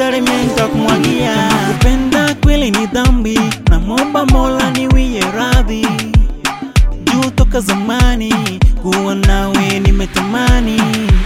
zote mimi nitakumwagia. Kupenda kweli ni dhambi, namwomba Mola niwie radhi juu toka zamani kuwa nawe nimetamani.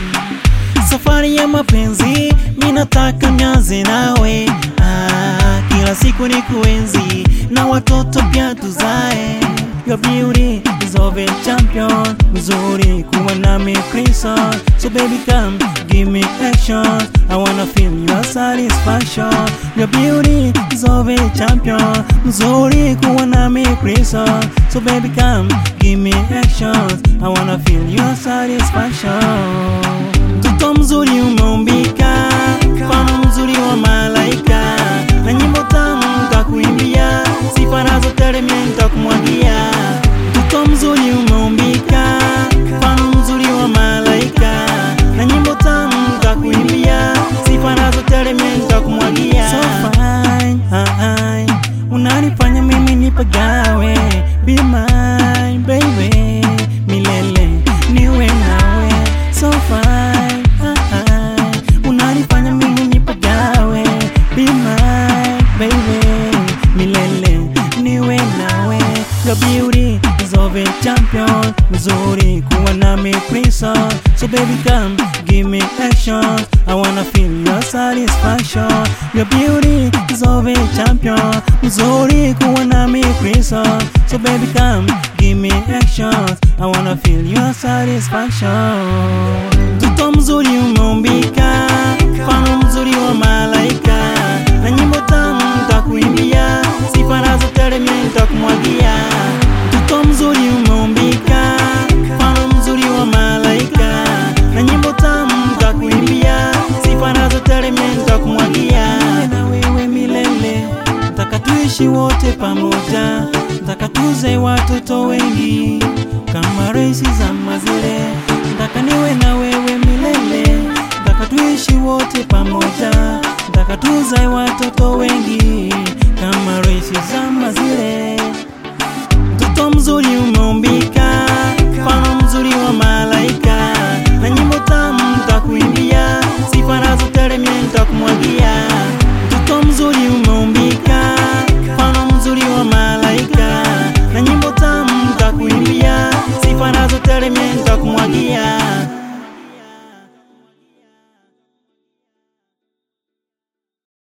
Safari ya mapenzi mi nataka nianze nawe, ah, kila siku ni kuenzi na watoto pia tuzae. Your beauty is of a champion, mzuri kuwa nami Krison. So baby come give me action, I wanna feel your satisfaction. Your beauty is of a champion, mzuri kuwa nami Krison. So baby come give me action, I wanna feel your satisfaction. Mtoto mzuri umeumbika, mfano mzuri wa malaika, na nyimbo tamu nitakuimbia, sifa nazo tele mimi nitakumwagia. Mtoto mzuri umeumbika, mfano mzuri wa malaika, na nyimbo tamu nitakuimbia, sifa nazo tele mimi nitakumwagia. So fine, hai, unanifanya mimi nipagawe, be mine baby, milele niwe nawe, so fine, hai, unanifanya mimi nipagawe, be mine baby, milele niwe nawe, your beauty is of a champion, mzuri kuwa nami Krison, so baby come give me action, I wanna feel your satisfaction, your beauty is of a champion, mzuri kuwa nami Krison, so baby come give me action, I wanna feel your satisfaction. Mtoto mzuri umeumbika, mfano mzuri wa malaika, na nyimbo tamu nitakuimbia, sifa nazo tele mimi nitakumwagia. Mtoto mzuri umeumbika, mfano mzuri wa malaika, na nyimbo tamu nitakuimbia, sifa nazo tele mimi nitakumwagia. Mimi na wewe milele, nataka tuishi wote pamoja, nataka tuze watoto wengi kama raisi za mazile, nataka niwe na wewe milele, nataka tuishi wote pamoja, nataka tuzae watoto wengi kama raisi za mazile. Mtoto mzuri umeumbika, mfano mzuri wa malaika, na nyimbo tamu nitakuimbia, sifa nazo tele mimi nitakumwagia.